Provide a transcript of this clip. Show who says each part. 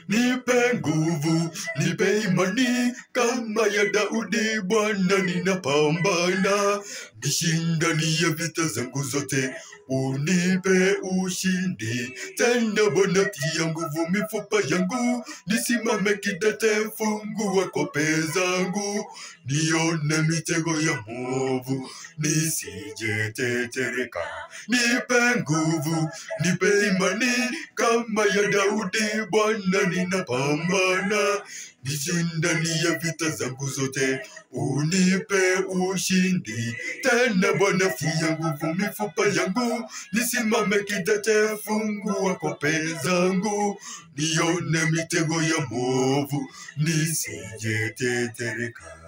Speaker 1: nipe nguvu, nipe imani kama ya Daudi. Bwana, ninapambana nishindanie vita zangu zote, unipe ushindi tena. Bwana, tia nguvu mifupa yangu, nisimame kidete, fungua kope zangu, nione mitego ya mwovu, nisijetetereka. Nipe nguvu, nipe imani kama ya Daudi. Bwana, ninapambana nishindanie vita zangu zote, unipe ushindi tena. Bwana, tia nguvu mifupa yangu, nisimame kidete, fungua kope zangu, nione mitego ya mwovu, nisijetetereka.